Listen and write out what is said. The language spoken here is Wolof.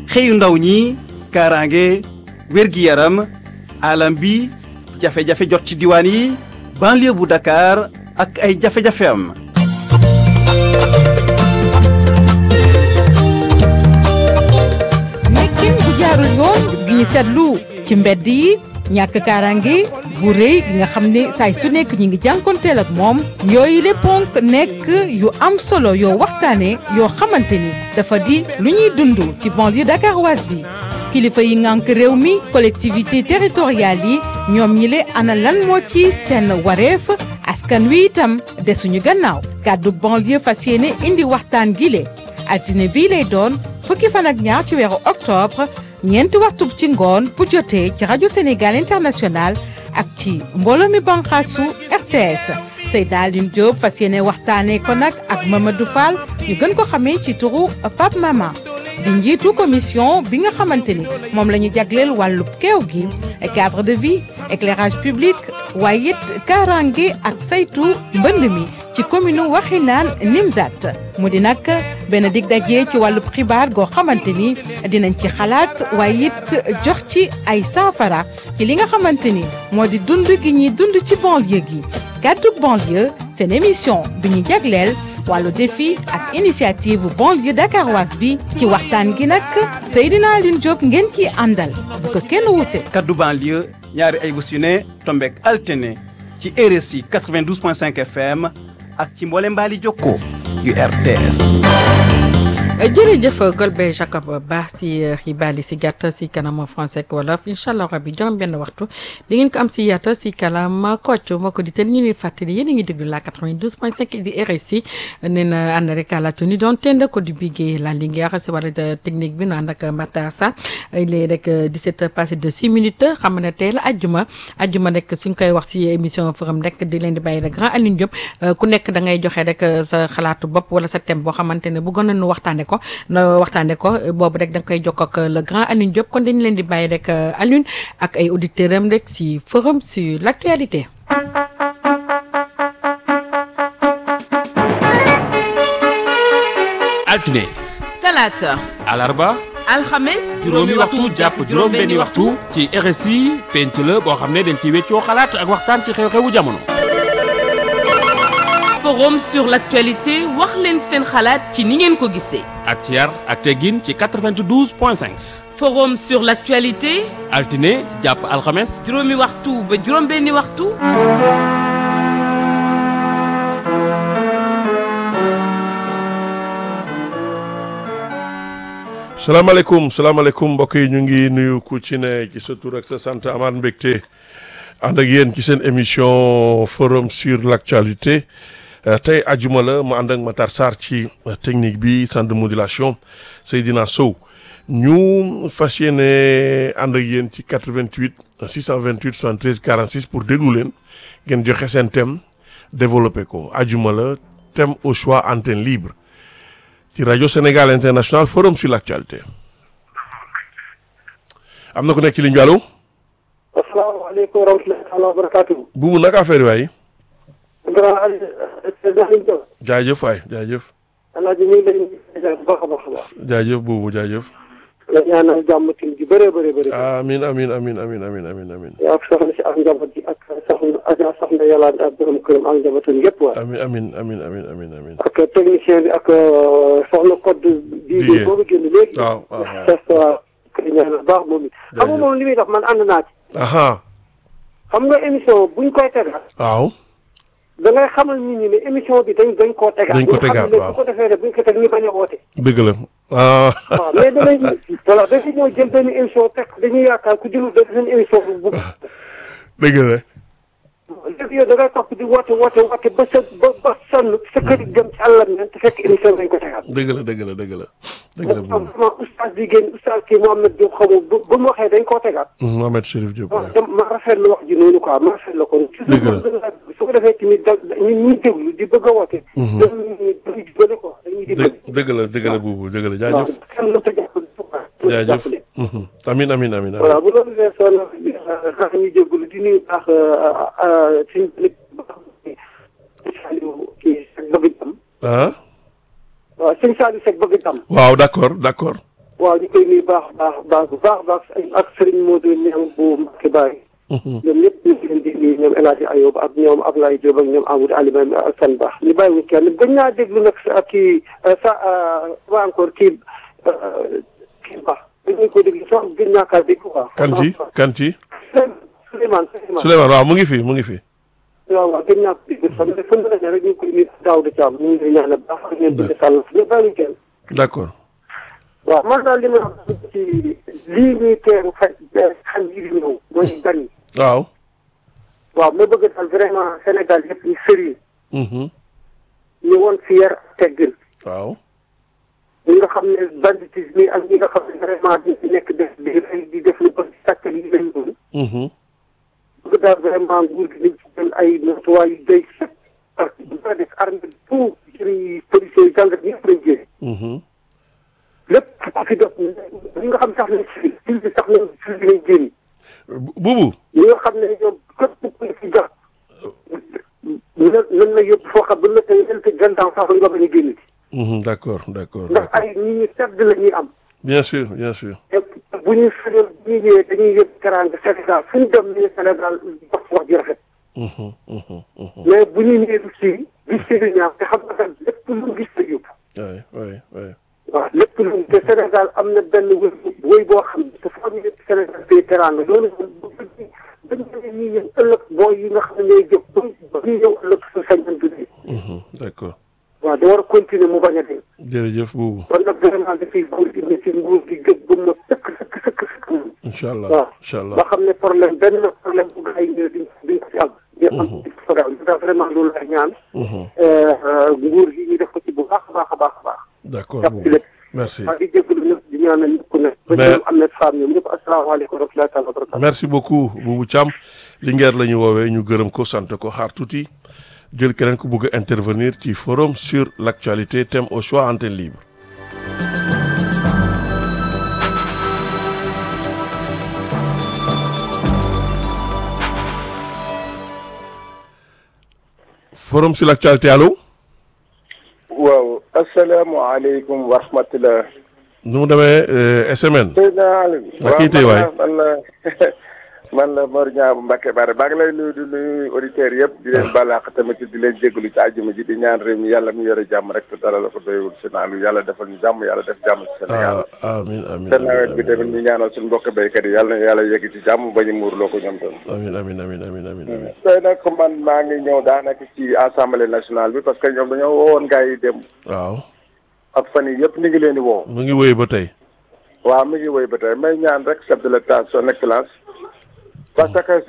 xëyu ndaw ñi kaaraange wér-gi-yaram alam bi jafe-jafe jot ci diwaan yi banlieue bu Dakar ak ay jafe-jafe am nekkin bu jaarul yoon gi ñu seetlu ci mbedd yi ñàkk kaaraange bu rëy gi nga xam ne saay su nekk ñi ngi jànkonteel ak moom yooyu le ponk nekk yu am solo yoo waxtaane yoo xamante ni dafa di lu ñuy dund ci banlieue dakaroise bi kilifa yi ngànk réew mi collectivité territoriale yi ñoom ñi le ana lan moo ci seen wareef askan wi itam desuñu gannaaw kàddu banlieue fas yéene indi waxtaan gi le altine bii lay doon fukki fan ak ñaar ci weeru octobre ñeenti waxtu ci ngoon bu jotee ci rajo Sénégal international ak ci mbooloo mi banqaasu RTS Seydina Aline Diop fas yéene waxtaanee ko nag ak Mamadou Fall ñu gën ko xamee ci turu Pape Mama di njiitu commission bi nga xamante ni moom la ñu jagleel wàllub keew gi cadre de vie éclairage public waaye it kaaraange ak saytu mbënd mi ci commune Waxinaan Nimzat mu di nag benn dig daje ci wàllub xibaar goo xamante ni dinañ ci xalaat waaye it jox ci ay saafara ci li nga xamante ni moo di dund gi ñuy dund ci banlieue gi gàddug banlieue seen émission bi ñu jagleel wàllu défi ak initiative banlieue dakaroise bi ci waxtaan gi nag Seydina Aline Diop ngeen ciy àndal bu ko kenn wute. kaddu banlieue ñaari ay bés yu ne tombeek altine ci RSI 92.5 FM ak ci mboole mbaali jokko yu RTS jërëjëf Golbert Jacob Ba si xibaar yi si gàtt si kanam français ak wolof incha allah rabi juróom benn waxtu di ngeen ko am si yaata si kalam kocc moo ko di te ñu leen fàttali yéen a ngi déglu la 92.5 di RSI nee na ànd rek à la tenue doon tend ko di biggee la Linguère si wàllu technique bi nu ànd ak Matar Sarr il est rek 17 passé de 6 minutes xam ne tey la ajjuma ajjuma rek suñ koy wax si émission forum rek di leen di bàyyi le grand Alioune Diop ku nekk da ngay joxe rek sa xalaatu bopp wala sa thème boo xamante ne bu gën a nu waxtaane ko na waxtaane ko boobu rek da nga koy jokk ak le grand Alioune Diop kon dañu leen di bàyyi rek Alioune ak ay auditeurs am rek si forum sur l'actualité altine talaata alarba alxames juróomi waxtu jàpp juróom benni waxtu ci RSI penc la boo xam ne dañ ci weccoo xalaat ak waxtaan ci xew-xewu jamono forum sur l'actualité wax leen seen xalaat ci ni ngeen ko gisee ak ci yar ak teggin ci 92 point 5 forum sur l'actualité altine jàpp alxames juróomi waxtu ba juróom benni waxtu salaamaaleykum salaamaaleykum mbokk yi ñu ngi nuyu ku ci ne ci sa tur ak sa sant amaat mbégte ànd ak yéen ci seen émission forum sur l'actualité tey ajuma la mu ànd ak Matar Sarr ci technique bi centre de modulation Seydina Sow ñu fas yéene ànd ak yéen ci 88 628 73 46 pour déglu leen ngeen joxe seen thème développé ko ajuma la thème au choix antenne libre ci rajo Sénégal international forum sur l'actualité am na ku nekk ci ligne bi allo. asalaamaaleykum wa rahmatulah wa barakaatu. buubu naka affaire yi waay. grand Aliou. jaajëf waay jaajëf. alaaji ñu ngi lay nuyu bu baax a baax a baax. jaajëf buubu jaajëf. la ñaanal jàmm tim ji bëree bëri bëri. amiin amiin amiin amiin amiin amiin amiin. yaa ak soxna si ak njaboot ji ak soxna Adja soxna yàlla ak borom këram ak njabootam yëpp waay. amiin amiin amiin amiin amiin amiin. ak technicien bi ak soxna code. bii bi boobu génn léegi. waaw waaw waaw. c'est ça kay ñaanal baax moom it. xam nga moom li muy def man ànd naa ci. aha xam nga émission buñ koy tegaat. waaw. da ngay xamal nit ñi ne émission bi dañ dañ koo tegaat. dañ ko tegaat ñu xam ne waaw bu ko defee rek buñ ko teg ñu bañ a woote. dëgg la ah. waaw mais danañ voilà dañuy ñëw jël benn émission teg dañuy yaakaar ku jëlul def seen émission bu bu dëgg la. léegi yow da ngay topp di woote woote woote ba sa ba ba sonn sa kër yi jëm ci àllam nen te fekk émission dañ ko tegaat. dëgg la dëgg la dëgg la. dëgg la moom buubu. vraiment oustaz bi génn oustaz kii Mohamed Diop xamul bu bu mu waxee dañ koo tegaat. Mohamed Chérif Diop. waaw te ma rafetlu wax ji noonu quoi ma rafetlu ko. Dëgg la. su ko defee tamit da ñun ñuy déglu di bëgg a woote. dañuy dañuy jubale quoi dañuy dëgg dimbali. dëgg la dëgg la buubu dëgg la waaw jaajëf. kenn mënut a jàppale. jaajëf. Mhm. amiin amiin amiin voilà amiin. bu loolu weesoo nag xanaa ñuy jégalu di nuyu baax suñu bële Saliou kii Seck bëgg jàmm ah. waaw sëñ Saliou Seck bëgg jàmm waaw d'accord d'accord. waaw ñu koy nuyu baax baax baax bu baax baax ak Serigne Modou Niang bu Mbacké Baye. ñoom ñëpp ñu ngi leen di nuyu ñoom El Hadj Ayoub ak ñoom Ablaye Diop ak ñoom Amadou Alioune Assane Ba ñu bàyyiwuñ kenn gën naa déglu nag sa kii sa ba encore kii kii Ba dañu ko déglu sax gën naa kaa dégg quoi. kan ci kan ci Souleymane Souleymane. Souleymane waaw mu ngi fi mu ngi fi waaw waaw gën naa ko dégg xam nga fu mu ne rek ñu ngi koy nuyu Daouda Thiam ñu ngi lay ñaanal baax ak ñoom di sàll ñu bàyyiwuñ kenn. d'accord waaw man daal li ma wax ci lii ñuy teeru xaj xaj yi di ñëw mooy gan yi waaw waaw ma bëgg daal vraiment Sénégal yëpp ñu sérieux Mhm. ñu woon fi yar ak teggin waaw ñi nga xam ne banditisme yi ak ñi nga xam ne vraiment di ci nekk def di rey di def lu bëri sàkkal yi lañ doon Mhm. bëgg daal vraiment nguur gi nañ ci jël ay matuwaay yu doy sëkk parce que bu ko def armée bi tout ci policiers yi jàngat ñëpp lañ jëlee Mhm. lépp ku fi def ñi nga xam sax nañ ci ci bi sax nañ ci bi lañ génn Bu- buubu ñi nga xam ne ñoom képp ku ci jàpp nan nan la yóbbu foo xam ba nga tey ren te vingt ans sax la nga bañ a génn ci Mhm. d'accord d'accord ndax d'accord ay nit ñu tedd la ñuy am bien sûr bien sûr te bu ñuy fële bu ñuy ñëwee dañuy yëg teraanga Sénégal fu ñu dem ñu ne Sénégal wax wax ji rafet Mhm. Mhm. Mhm. mais bu ñuy ñëwee du si gis si du ñaaw te xam nga kat lépp lu mu gis la yóbbu oui oui oui waaw lépp lu mu te Sénégal am na benn wëy wëy boo xam ne te foo ñu yëg Sénégal fay teraanga loolu moom bu bu bañ ne ñuy ñëw ëllëg booy yi nga xam ne ñooy jóg ba ba ñuy ñëw ëllëg su sañoon du dee Mhm. d'accord waaw da war a continuer mu bañ a dee jërëjëf buubu kon nag vraiment dafay continuer si nguur gi gëj ba mu sëkk sëkk sëkk sëkk moom incha allah waaw incha allah ba xam ne problème benn problème bu gars yi ñëwee duñ duñ ko si am. ñu am ci programme bi daal vraiment loolu lay ñaan. Mhm. nguur gi ñu def ko ci bu baax a baax a baax a baax. d'accord jàpp ci buubu lépp. merci maa ngi jégalu ñëpp di ñaanal ñëpp ku ne. ba Mais- ñoom Ahmed Fall ñoom ñëpp asalaamaaleykum wa rahmatullahi taala wa barakatuh. merci beaucoup Boubou Thiam Linguère la ñu woowee ñu gërëm ko sant ko xaar tuuti jël keneen ku bëgg a intervenir ci forum sur l'actualité thème au choix antenne libre forum sur l'actualité allo waaw asalaamaaleykum wa rahmatulah. nu mu demee euh, SMN président Aliou. Waa kii tey waay. man la man la Mor Niang bu Mbacke Bara maa ngi lay nuyu di nuyu auditeurs yëpp di leen balaax tamit di leen jégalu ci àjjuma ji di ñaan réew mi yàlla mi yore jàmm rek te dara la ko doyul si naalu yàlla defal ñu jàmm yàlla def jàmm ci Sénégal. ah amin amin te nawet bi tamit ñu ñaanal suñu mbokk béykat yi yàlla na yàlla yegg ci jàmm ba ñu muurloo ko ñoom tam. amin amin amin amin amin amin tey nag man maa ngi ñëw daanaka ci assemblée nationale bi parce que ñoom dañoo woowoon gars yi dem waaw ak fan yi yëpp ñu ngi leen di woo. mu ngi wéy ba tey waaw mi ngi wéy ba tey may ñaan rek chef de l'état son excellence parce que